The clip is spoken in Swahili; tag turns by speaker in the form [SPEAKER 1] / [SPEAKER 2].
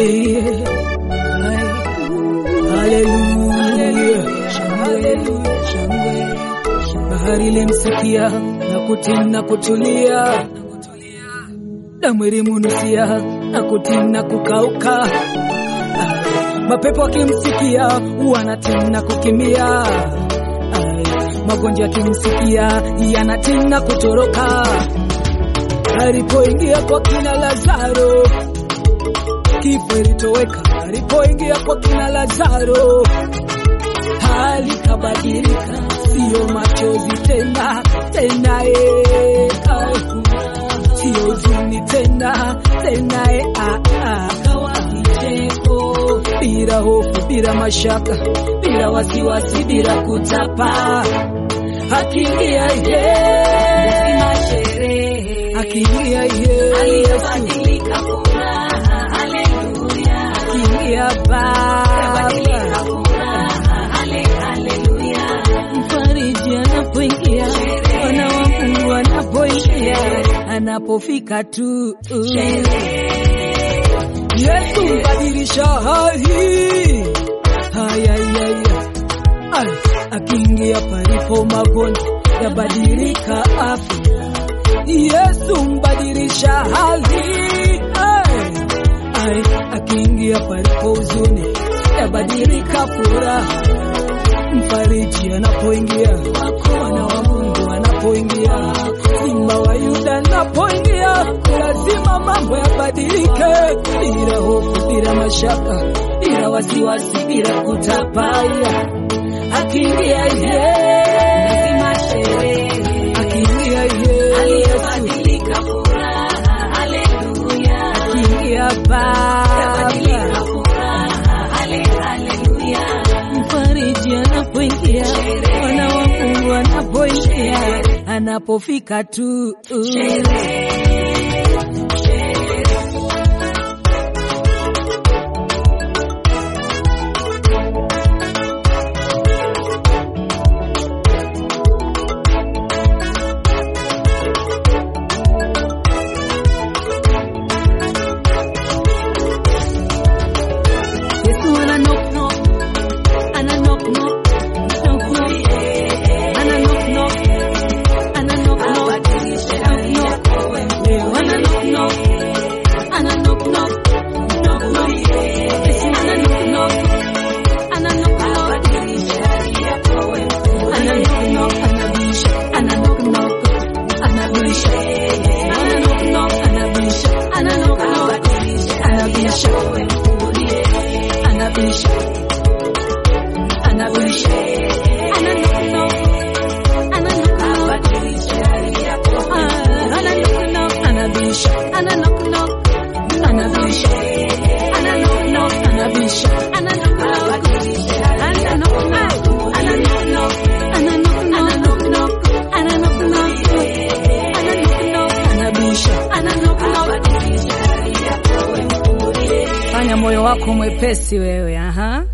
[SPEAKER 1] yeah. Haleluya, shangwe, shangwe. Bahari ilimsikia na kutii na kutulia, damu ilimunusia na kutii na kukauka. Ai, Mapepo akimsikia wanatii na kukimbia, Ai, magonjwa akimsikia yanatii na kutoroka. Alipoingia kwa kina Lazaro kifo ilitoweka alipoingia kwa kina Lazaro, hali kabadilika, siyo machozi tena tena, eh, ah, siyo huzuni tena tena, eh, ah, ah, kawa kicheko, bila hofu, bila mashaka, bila wasiwasi, bila kutapa, akiingia yeye akiingia Yesu,
[SPEAKER 2] aliyebadilika furaha, haleluya,
[SPEAKER 1] akiingia Baba,
[SPEAKER 2] badilika furaha, hale, haleluya,
[SPEAKER 1] mfariji anapoingia, wana wa Mungu anapoingia, anapofika tu Yesu mbadilisha hali haya haya Ay, akiingia palipo magonjwa yabadilika afya. Yesu mbadilisha hali Ay, ay, akiingia palipo huzuni yabadilika furaha. Mfariji anapoingia, mwana wa Mungu anapoingia, simba wa Yuda anapoingia, lazima mambo yabadilike, bila hofu, bila mashaka, bila wasiwasi, bila kutapaya. Akiingia yeye,
[SPEAKER 2] lazima sherehe,
[SPEAKER 1] akiingia Yesu,
[SPEAKER 2] aliyebadilika furaha, haleluya,
[SPEAKER 1] akiingia Baba,
[SPEAKER 2] badilika furaha, hale, haleluya,
[SPEAKER 1] mfariji anapoingia, mwana wa Mungu anapoingia, anapofika tu Yesu ana knock knock, ana knock knock, knock knock, ana knock knock, ana knock knock, knock knock. Leo ana knock knock, ana knock knock, knock knock. Yesu ana knock knock, ana knock knock, ana knock knock, anabisha, ana knock knock, anabisha, ana knock knock, anabisha, ana knock knock, anabisha anabisha anabisha ana knock knock ana knock knock Ah, ana knock knock anabisha ana knock knock anabisha ana knock knock anabisha ana knock knock ana knock knock ana knock knock ana knock knock ana knock knock ana knock knock anabisha ana knock knock fanya moyo wako mwepesi wewe aha